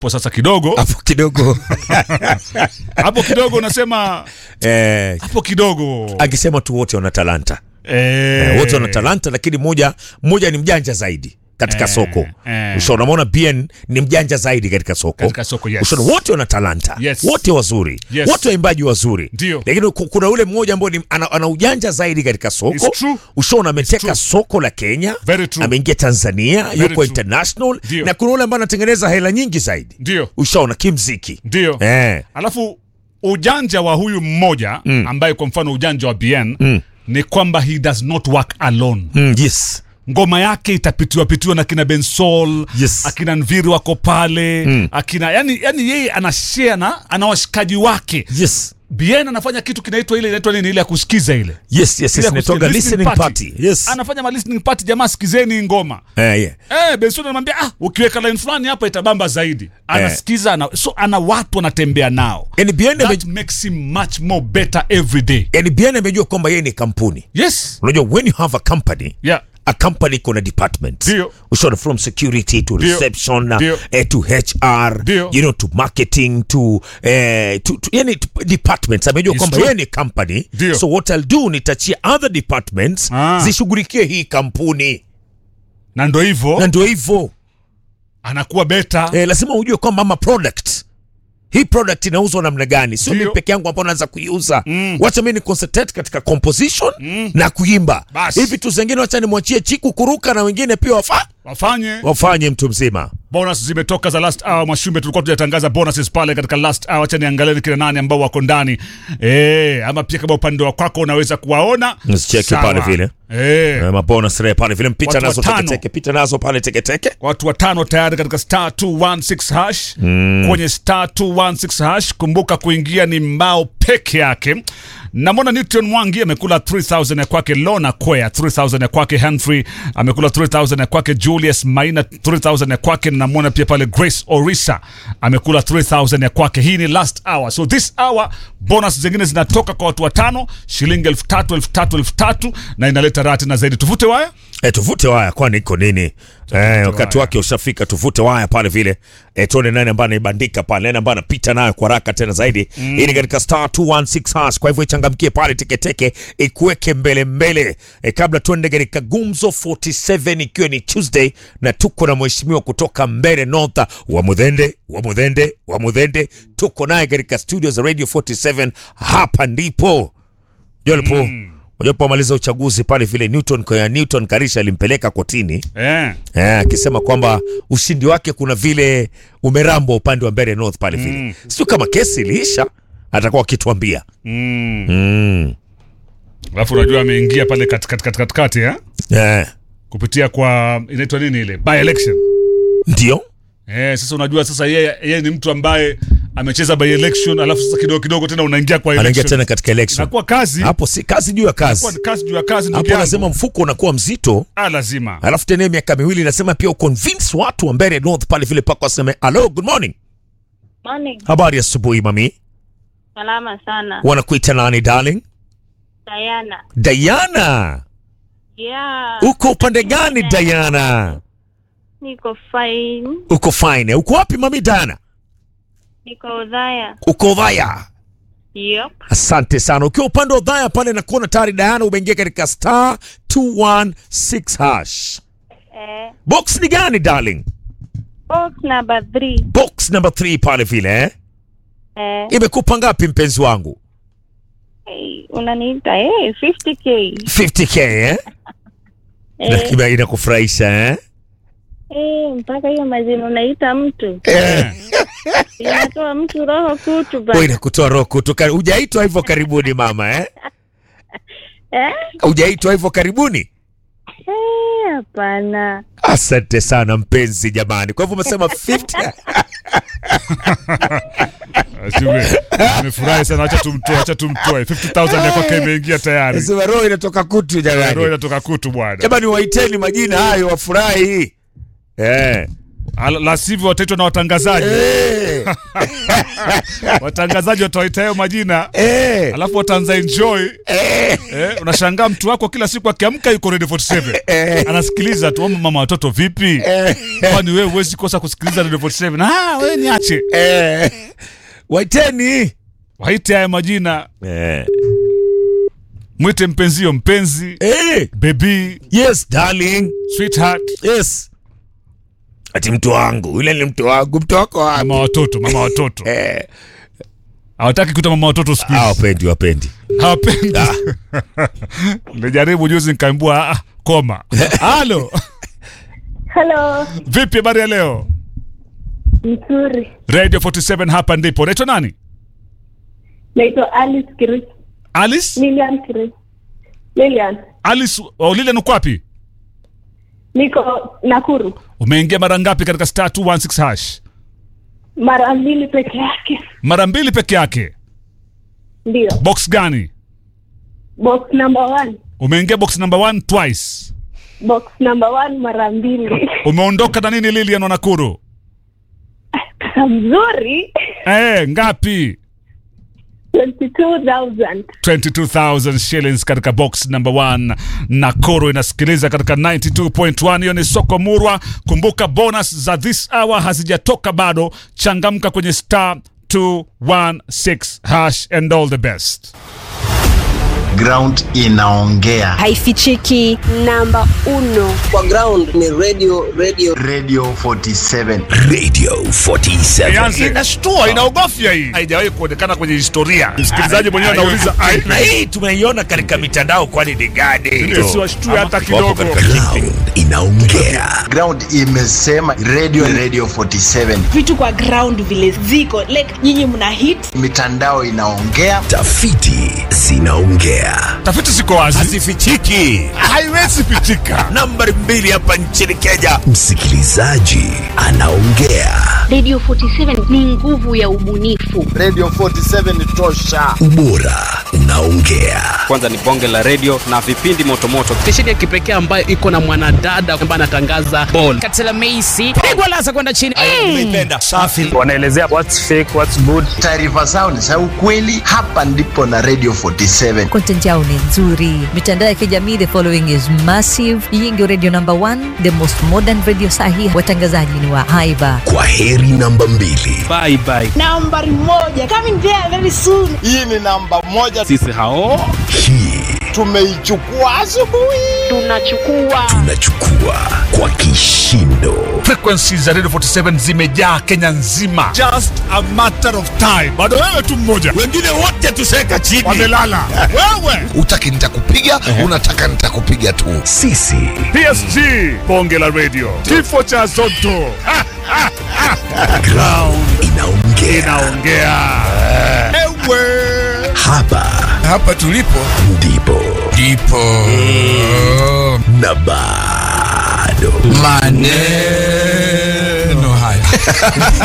hapo sasa kidogo hapo kidogo hapo kidogo unasema eh, hapo kidogo akisema tu wote wana talanta eh, eh, wote wana talanta lakini mmoja mmoja ni mjanja zaidi katika Eh, soko eh. ushaona unaona bien ni mjanja zaidi katika soko Katika soko, yes. ushaona wote wana talanta Yes. wote wazuri Yes. wote waimbaji wazuri Ndio. lakini ku- kuna ule mmoja ambao ni- ana, ana ujanja zaidi katika It's soko true. ushaona ameteka true. soko la kenya Very true. ameingia tanzania yuko true. international Ndio. na kuna ule ambaye anatengeneza hela nyingi zaidi ndio ushaona kimziki ndio eh. alafu ujanja wa huyu mmoja mm. ambaye kwa mfano ujanja wa bn mm. ni kwamba he does not work alone mm, yes ngoma yake itapitiwa pitiwa na kina bensol Yes. akina nviri wako pale mm. akina yani, yani yeye anashare na ana washikaji wake yes bn anafanya kitu kinaitwa ile inaitwa nini ile ya kusikiza ile yes yes Ile yes ya kusikiza, nitoga listening listening party. party yes anafanya ma listening party jamaa sikizeni ngoma eh, yeah. Eh, Benson anamwambia ah, ukiweka line fulani hapa itabamba zaidi. Anasikiza ana, so ana watu anatembea nao. yani bien That makes him much more better every day. yani bien amejua kwamba yeye ni kampuni Yes. unajua when you have a company Yeah. a company iko na department Ndio. ushaona from security to Ndio. reception Ndio. eh, to hr Ndio. you know to marketing to, eh, to, to yani to departments amejua It's kwamba true. yeye ni company Ndio. so what I'll do nitachia other departments Ah. zishughulikie hii kampuni Na ndo na hivyo ndio hivyo anakuwa better. eh, lazima ujue kwamba ama product hii product inauzwa namna gani sio Ndio. mimi peke yangu ambao naweza kuiuza mm. wacha mimi ni concentrate katika composition mm. na kuimba Bas. hivi tu zingine wacha nimwachie chiku kuruka na wengine pia wafa Wafanye wafanye mtu mzima bonus zimetoka za last hour Mwashumbe, tulikuwa tujatangaza bonuses pale katika last hour. Acha niangalie ni kina nani ambao wako ndani eh, ama pia kama upande wa kwako unaweza kuwaona Usicheke Sawa. pale vile. eh. Eh, mabonus rea pale vile mpita Watu nazo watano. teketeke pita nazo pale teketeke watu watano tayari katika star 216 hash mm. kwenye star 216 hash kumbuka kuingia ni mbao peke yake namwona newton mwangi amekula 3000 ya kwake lona kwea 3000 ya kwake henry amekula 3000 ya kwake julius maina 3000 ya kwake namwona pia pale grace orisa amekula 3000 ya kwake hii ni last hour so this hour bonus zingine zinatoka kwa watu watano shilingi elfu tatu elfu tatu elfu tatu na inaleta raha tena zaidi tuvute waya E, tuvute waya kwani iko nini eh, wakati waya. wake ushafika tuvute waya pale vile e, tuone nani ambaye anaibandika pale nani ambaye anapita nayo kwa haraka tena zaidi mm. ili katika star 216 hash kwa hivyo ichangamkie pale teketeke ikuweke mbele mbele e, kabla tuende katika gumzo 47 ikiwa ni tuesday na tuko na mheshimiwa kutoka mbele north wa mudhende wa mudhende wa mudhende tuko naye katika studio za radio 47 hapa ndipo jolipo mm. Walipomaliza uchaguzi pale vile Newton kwa Newton Karisha alimpeleka kotini eh. eh, akisema kwamba ushindi wake kuna vile umerambwa upande wa Mbeere North pale vile mm. sio kama kesi iliisha, atakuwa akituambia mm. mm. alafu unajua ameingia pale katikati katikati katikati eh? eh, kupitia kwa inaitwa nini ile by election ndio eh, sasa unajua sasa yeye yeye ni mtu ambaye amecheza by election alafu sasa kidogo kidogo tena unaingia kwa anaingia election tena katika election nakuwa kazi hapo, si kazi juu ya Inakuwa kazi ni kazi juu ya kazi ndugu hapo, yangu. anasema mfuko unakuwa mzito, ah, lazima alafu tena hiyo miaka miwili nasema pia uconvince watu wa Mbeere North pale vile pako waseme hello, good morning, Morning. habari ya asubuhi mami, Salama sana. wanakuita nani darling? Diana. Diana, Yeah. uko upande gani Diana? Niko fine. Uko fine. Uko wapi mami Diana? Niko udhaya. Uko Dhaya. Yep. Asante sana. Ukiwa upande wa Dhaya pale na kuona tayari Diana umeingia katika star 216 hash. Eh, Box ni gani darling? box number three. Box number 3 pale vile eh? Eh, Imekupa ngapi mpenzi wangu? hey, unaniita eh 50k. 50k eh? Eh, Na inakufurahisha eh? eh, mpaka hiyo majina unaita mtu. Eh. Inatoa mtu roho kutu Wewe ba. inakutoa roho kutoka. Hujaitwa hivyo karibuni mama eh? Eh? Hujaitwa hivyo karibuni? Eh, hapana. Asante sana mpenzi jamani. Kwa hivyo umesema 50 Ashime, amefurahi sana acha tumtoe acha tumtoe 50000 ya kwake imeingia tayari Nasema roho inatoka kutu roho jamani. inatoka kutu bwana Jamani waiteni majina hayo wafurahi. Eh. Ala- la sivyo wataitwa na watangazaji Eh, watangazaji watawaita hayo majina eh, alafu wataanza enjoy eh, eh, unashangaa mtu wako kila siku akiamka yuko Radio 47 eh, anasikiliza tu "Mama, mama watoto vipi eh, kwani wewe huwezi kosa kusikiliza Radio 47 ah wewe niache eh. waiteni waite haya majina eh. mwite mpenzio mpenzi Eh. baby yes darling sweetheart yes ati mtu wangu yule ni mtu wangu mtu wako wangu mama watoto mama watoto eh. hawataki kuita mama watoto siku hizi wapendi wapendi hawapendi nilijaribu juzi nikaambua ah, koma halo Hello, vipi habari ya leo nzuri. radio 47 hapa ndipo unaitwa nani Naitwa Alice Kiri. alice Lilian Kiri. Lilian. alice oh, lile nuko wapi Niko Nakuru. umeingia mara ngapi katika star 216 hash Mara mbili peke yake. mara mbili peke yake Ndio. box gani Box number one. umeingia box number one twice Box number one mara mbili. umeondoka na nini lilian wanakuru Pesa mzuri. eh ngapi 22,000. 22000 shillings katika box number 1 nakoro inasikiliza katika 92.1 hiyo ni soko murwa kumbuka bonus za this hour hazijatoka bado changamka kwenye star 216 hash and all the best ground inaongea haifichiki namba uno kwa ground ni radio radio radio 47 Radio 47. Ianze inashtua inaogofya hii haijawahi kuonekana kwenye historia msikilizaji mwenyewe anauliza ai, na hii tumeiona katika mitandao kwani ni gani siwashtue hata Wapo kidogo katika LinkedIn. Inaongea. ground imesema radio radio 47 vitu kwa ground vile ziko like nyinyi mna hit mitandao inaongea Tafiti zinaongea. tafiti ziko wazi hazifichiki haiwezi pitika nambari mbili hapa nchini kenya Msikilizaji anaongea. Radio 47 ni nguvu ya ubunifu. radio 47 tosha Ubora unaongea. kwanza ni bonge la redio na vipindi motomoto stesheni ya kipekee ambayo iko na mwanadada ambaye anatangaza bol katela meisi pigwa lasa kwenda chini umeipenda safi wanaelezea what's fake what's good taarifa zao ni za ukweli hapa ndipo na radio 47 content yao ni nzuri mitandao ya kijamii the following is massive hii ndio radio number one the most modern radio sahi watangazaji ni wa haiba Kwa heri namba mbili. bye bye nambari moja coming there very soon hii ni namba moja sisi hao Hii tumeichukua asubuhi Tunachukua tunachukua kwa kishindo. frequency za radio 47 zimejaa kenya nzima just a matter of time bado wewe tu mmoja wengine wote tuseka chini wamelala wewe Utaki nitakupiga, unataka nitakupiga tu. Sisi psg bonge la radio kifo cha zoto Ha, ha, ha. ground inaongea. inaongea ewe Hapa hapa tulipo ndipo ndipo na bado maneno haya